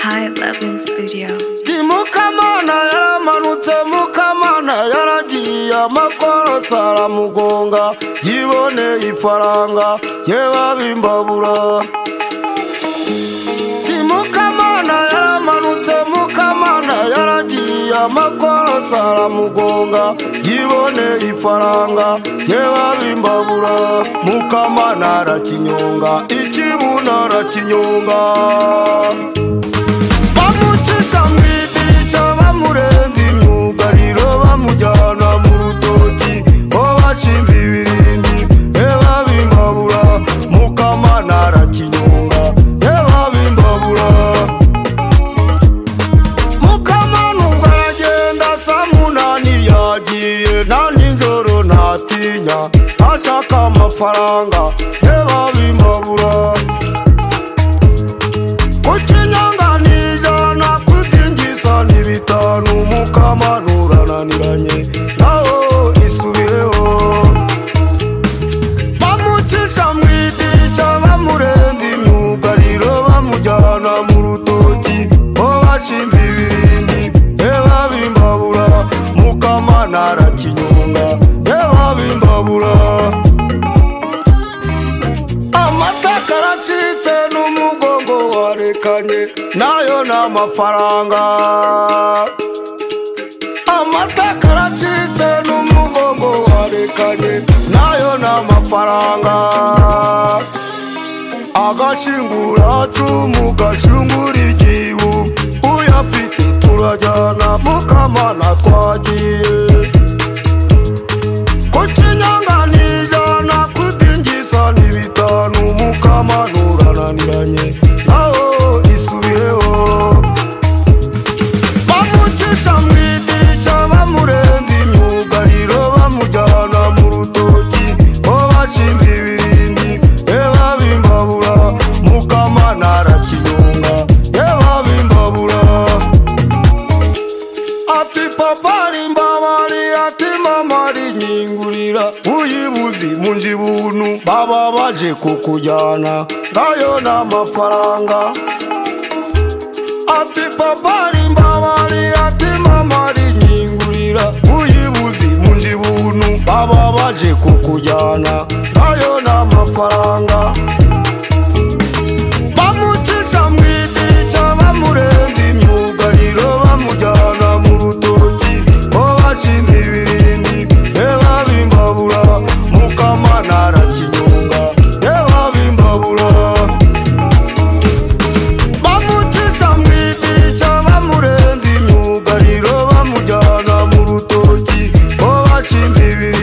High Level Studio. ndi mukamana yaramanutse mukamana yaragiye amakorosi aramugonga yiboneye ifaranga yebabimbabura ndi mukamana yaramanutse mukamana yaragiye amakorosi aramugonga yiboneye ifaranga yebabimbabura mukamana arakinyonga ikibuno arakinyonga bamucisha mu idirishya bamurenza imyugariro bamujyana mu rutoki bo bashinze ibirindi reba bimbabura mukamana arakinyonga reba bimbabura mukamana ubwo aragenda saa munani yagiye nta nijoro ntatinya ashaka amafaranga reba bimbabura ku kinyanga ni ijana kudingiza ni bitanu mukamanturananiranye naho isubireho bamucisha mu idirishya bamurenza imyugariro bamujyana mu rutoki bo bashinze ibirindi reba bimbabura mukamana arakinyonga reba bimbabura amataka aracitse n'umugongo warekanye nayo ni amafaranga amataka aracitse n'umugongo warekanye nayo ni amafaranga agashinguracumu gashingura igihu uyafite turajyana mukamana twagiye kukinyanganijana kudingiza ni bitanu mukamanturananiranye naho isubireho bamucisha mu idirishya bamurenza imyugariro bamujyana mu rutoki bo bashinze ibirindi reba bimbabura mukamana arakinyonga reba bimbabura ati papa ari mbabari ati mama ari nyingurira uyibuze munji buntu baba baje kukujyana ngayo ni amafaranga ati papa ari mbabari ati mama ari nyingurira uyibuze munji buntu baba baje kukujyana ngayo ni amafaranga bamucisha mu idirishya bamurenza imyugariro bamujyana mu rutoki bo bashinze ibirindi reba bimbabura mukamana arakinyonga reba bimbabura bamucisha mu idirishya bamurenza imyugariro bamujyana mu rutoki bo bashinze ibirindi